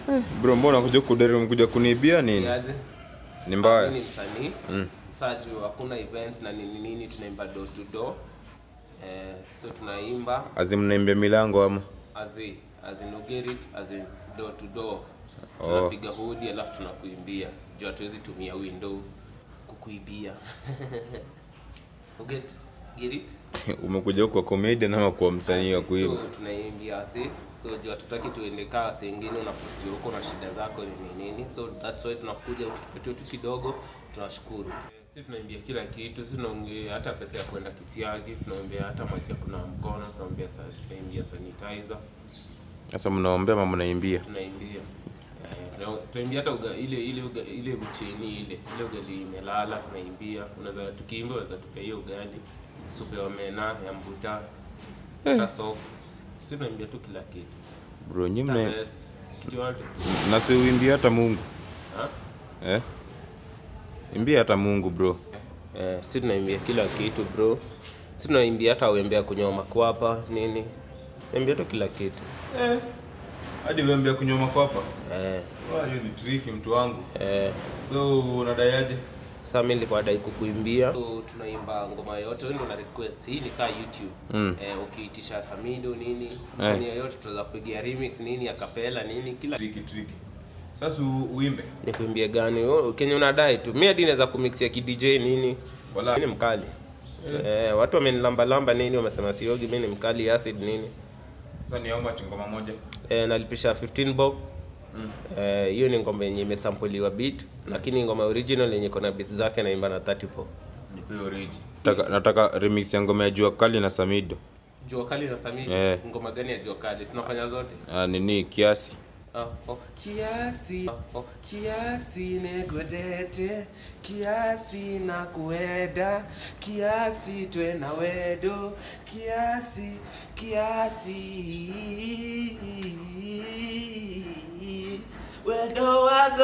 bro mbona kuja kudere kuja kuniibia nini aje ni mbaya ni msanii saa juu hakuna events na nini nini tunaimba door to door eh, so tunaimba azimnaimbia milango ama as in, as in you get it as in door to door tunapiga hodi alafu tunakuimbia juu hatuwezi tumia window kukuibia you get get it umekuja huko kwa comedian ama kwa msanii wa kuimba so tunaimbia wase so juu hatutaki tuende kaa wase ingine unaposti huko na shida zako nini nini so that's why tunakuja ukipatia tu kidogo tunashukuru si tunaimbia kila kitu si tunaongea hata pesa ya kwenda kisiagi tunaombea hata maji ya kuna mkono tunaombea sa tunaimbia sanitizer sasa mnaombea ama mnaimbia tunaimbia Eh, tuna- tunaimbia hata uga, ile ile uga, ile mcheni ile ile ugali imelala tunaimbia unaweza tukiimba unaweza tupea hiyo ugali supu ya omena ya mbuta hata socks si tunaimbia tu kila kitu bro nyi The mna best. kitu yote na si uimbia hata mungu Ha? eh? imbia hata mungu bro eh, si tunaimbia kila kitu bro si tunaimbia hata wembea kunywa makwapa nini naimbia tu kila kitu eh. hadi uembea kunywa makwapa eh, Wah, hiyo ni triki mtu wangu eh. so unadaiaje Sasa mimi nilikuwa dai kukuimbia. So tunaimba ngoma yote, wewe ndio una request. Hii ni kaa YouTube. Mm. Eh, ukiitisha Samido nini, msanii yoyote tutaweza kupigia remix nini, akapela nini, kila triki triki sasa u- uimbe nikuimbie gani wewe, kenye unadai tu. Mimi hadi naweza kumixia ki DJ nini. Wala. Mimi ni mkali. Eh, watu wamenilamba lamba nini, wamesema siogi, mimi ni mkali acid nini. sasa ni auma ngoma moja Eh, nalipisha 15 bob. Eh, hiyo ni ngoma yenye imesampoliwa beat, lakini ngoma original yenye iko na beats zake naimba na 30 bob. nipe oriji nataka, nataka remix ya ngoma ya jua kali na samido Jua kali na Samido. Eh. Ngoma gani ya jua kali? Tunafanya zote. ah, nini kiasi Oh, oh, kiasi oh, oh, kiasi negwedete kiasi na kueda kiasi twe na wedo kiasi kiasi wedo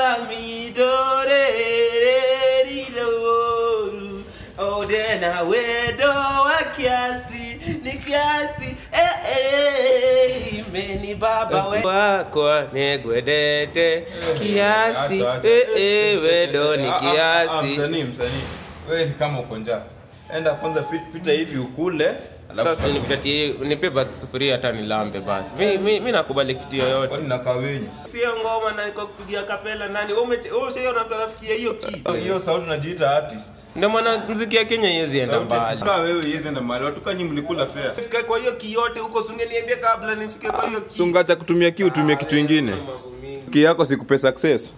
wazamidorereridoru odena wedo wa kiasi ni kiasi eh, eh, meni baba we wako negwedete kiasi Acha, acha. eh, eh, wedo ni Ah, ah, ah, kiasi msanii msanii wewe ni kama uko njaa enda kwanza fit- pita hivi ukule alafu sasa nipatie nipe basi sufuria hata nilambe basi mi, mi, mi nakubali kitu yoyote kwani nakaa wenyu sio ngoma na niko kupigia kapela nani wewe umeche- wewe ushaona mtu anafikia hiyo kitu hiyo sauti unajiita artist ndio maana muziki ya Kenya iwezi enda Sauti mbali akisikia wewe yezi enda mahali watu kanyi mlikula fare fika kwa hiyo kiyote huko sungeniambia kabla nifike kwa hiyo ki sungacha kutumia ki utumie kitu ingine Mambo mingi. ki yako sikupe success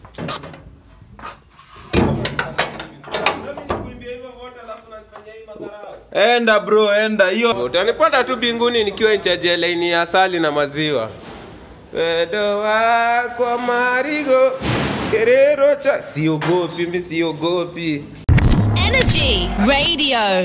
Mimi nikuimbia hivyo vote alafu unanifanyia hii madharau. enda bro enda hiyo utanipata tu binguni nikiwa nchaje laini ya asali na maziwa wedo wako marigo kerero cha siogopi mi siogopi Energy Radio.